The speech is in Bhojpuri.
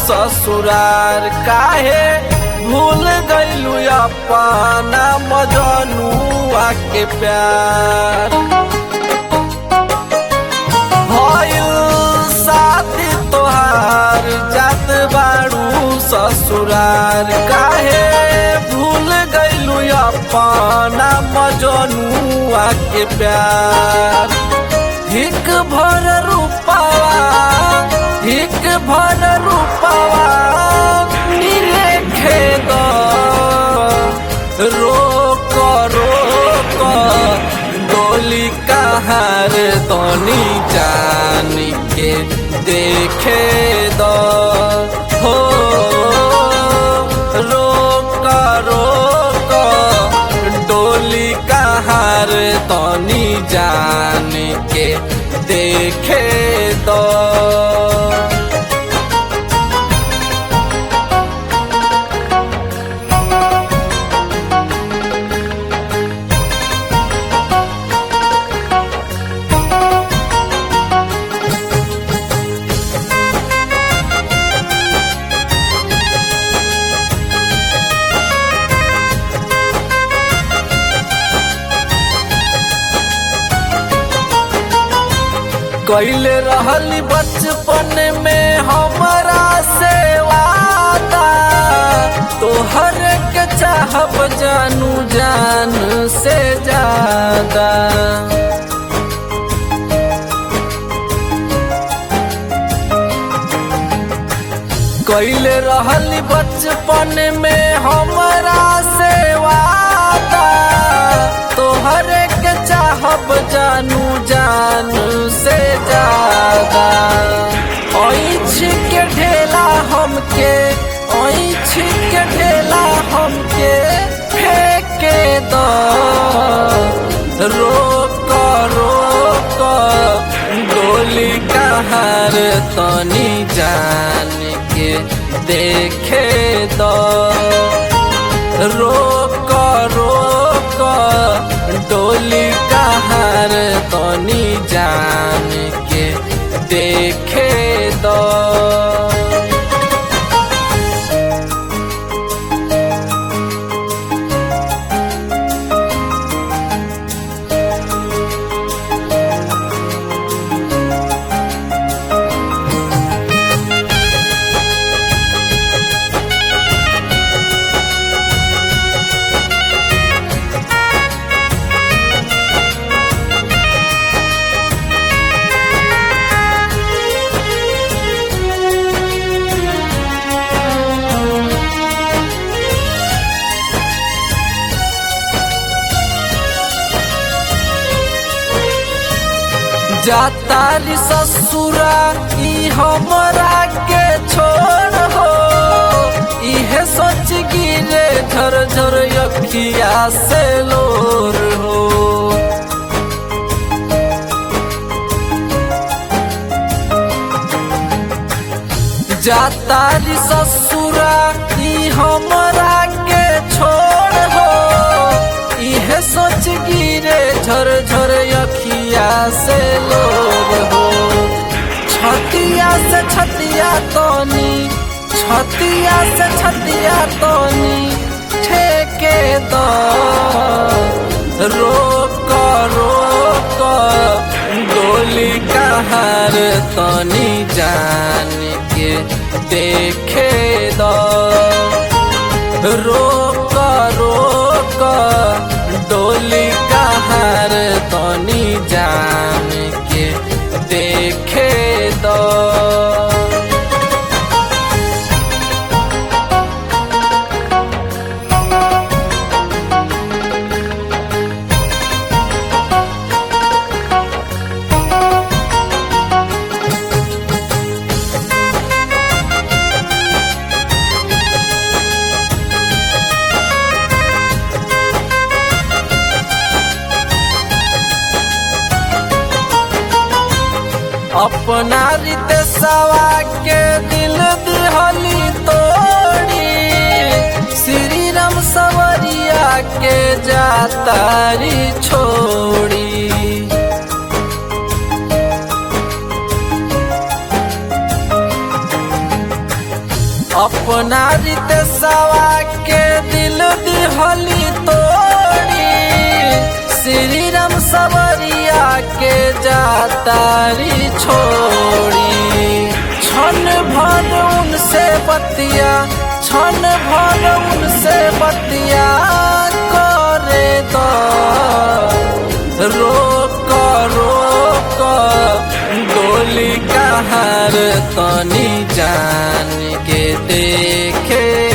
ससुरार काहे भूल गईलू अपना मजनुआ के प्यार भइल साथी तोहार जात बाड़ू ससुरार काहे भूल गईलू अपना मजनुआ के प्यार हिक भर रूपावा हिक भर रूपावा नीले खेद रोक रोक डोली कहार तनी जान के देखे द हो रोक रोक डोली कहार तनी जान के देखे द कैले रहली बचपन में हमारा से वादा तोहर के चाहब जानू जान से ज्यादा कैले रहली बचपन में हमारा से वादा तोहर के चाहब जानू जान से ज्यादा ऐछ के ढेला हमके ऐछ के ढेला हमके फेंके दो रोक रोक गोली कहार तनी जान के देखे दो रोक रोक डोली कहार तनी जान के देखे दो जातारी ससुरा ई हमरा के छोड़ हो इहे सोच गिरे झर झर अखिया से लोर हो जातारी ससुरा ई हमरा के छोड़ हो इहे सोच गिरे झर झर अखिया से लोग हो छतिया से छतिया तोनी छतिया से छतिया तोनी ठेके दो रोक रोक गोली कहार तनी जान के देखे दो रोक रोक डोली कहार तनी जान के देखे दो अपना रितेशवा के दिल दिहली तोड़ी श्री राम सवरिया के जातारी छोड़ी देसवा के दिल दिहली तोड़ी श्री राम सवरिया के जातारी छोड़ी क्षण भर उनसे बतिया क्षण भर उनसे बतिया करे दो रोक रोक डोली कहार तनी जान के देखे